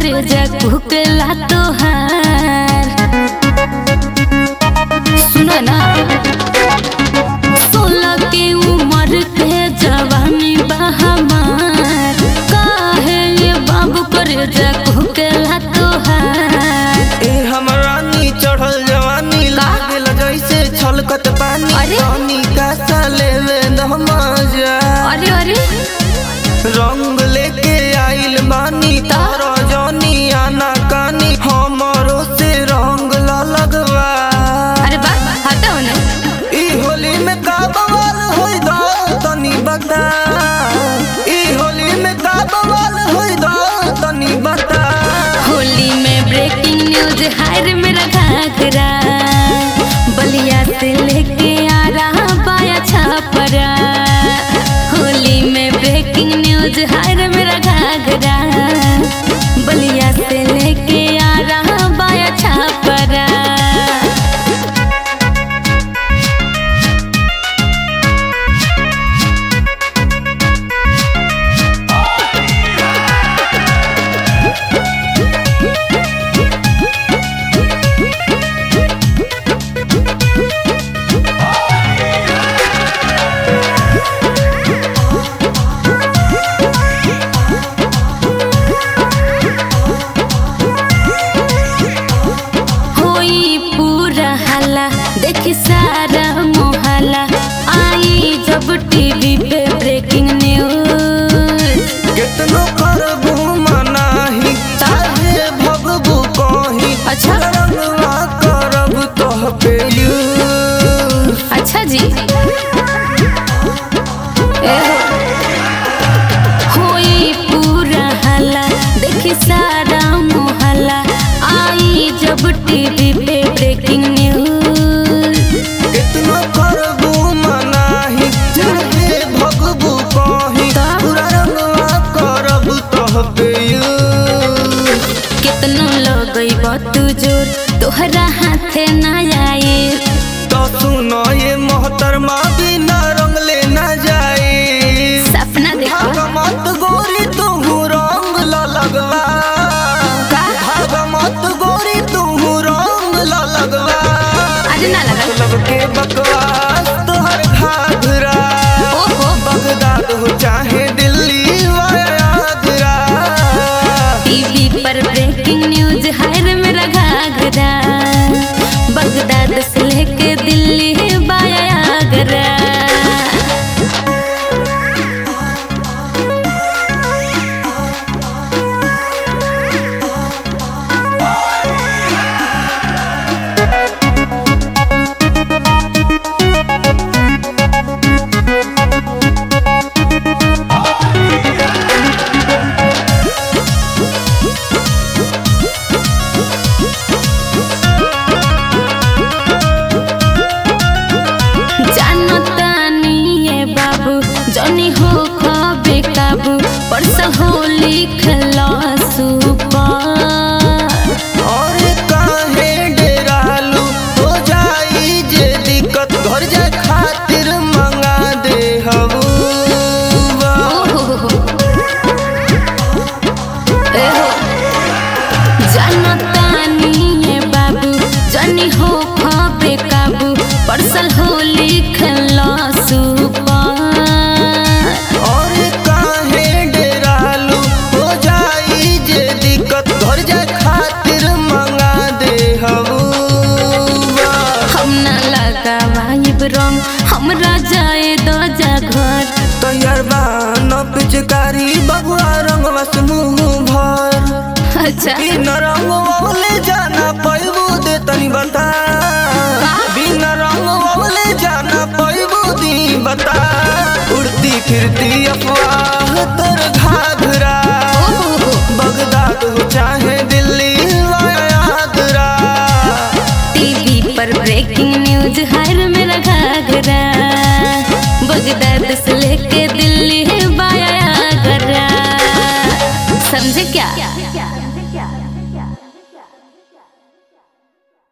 करे जा कुकला तोहार सुनो ना सोलह के उम्र के जवानी बा हमार काहे ये बाबू करे जा कुकला तोहार ए हमरा नी चढ़ल जवानी लागल जैसे छलकत पानी अरे? पानी का साले में मजा अरे अरे रंग लेके आइल बानी तारा जानी आना कानी हमरो से रंग ला लगवा अरे बा हटाओ ना ई होली में का बवाल होई दा तनी बता ई होली में का बवाल होई दा तनी बता होली में ब्रेकिंग न्यूज हायर मेरा घाघरा बलिया से लेके आ रहा पाया छापरा होली में ब्रेकिंग न्यूज हायर मेरा घाघरा बलिया से लेके आ रहा पाया छापरा होई पूरा हल्ला देखी सारा मोहल्ला आई जब टीवी पे ब्रेकिंग न्यूज कितनो करबू मनाही चाहे भगबू कहीं अच्छा। रंगवा करब तोह पे यूज अच्छा जी ए हो। होई पूरा हल्ला देखी सारा मोहल्ला आई जब टीवी पे ब्रेकिंग न्यूज कितनो करबू मनाही चाहे भगबू कहीं तो? पूरा रंगवा करब तोह पे यूज कितनो लगई तू जोर तोहरा हाथे ना आए तो सुनो ये मोहतरमा बिना रंग लेना जाए सपना देखो भागमत गोरी तू रंग ला लगवा का? भागमत गोरी तू रंग ला लगवा अरे ना लगा लब के बकवास तोहर घाघरा ओहो बगदाद हो चाहे दिल्ली वा आगरा टीवी पर ब्रेकिंग न्यूज हर मेरा घाघरा बगदाद से लेके दिल्ली बाया आगरा जानता नहीं है बाबू जनी हो खबे काबू परस होली खला सुपर और काहे डेरालू हो जाई जे दिक्कत घर जाए खातिर मंगा दे हबूबा जनतानी बाबू जनी हो खबे काबू परसल होली खला सुपर और काहे डेरालू हो जाई जे दिक्कत घर जाए खातिर मंगा दे हबूबा हम ना लगावाइब रंग हमरा जाए दो जा घर तैयार बा न पिचकारी बबुआ रंगवा से मुंह भर अच्छा बिना रंग वाले जाना पैबू दे तनी बता बिना रंग वाले जाना पैबू दी बता उड़ती फिरती अफवाह तर घाघरा बगदाद हो चाहे दिल्ली वा आगरा टीवी पर ब्रेकिंग न्यूज हर मेरा घाघरा बगदाद से लेके दिल्ली बाया आगरा समझे क्या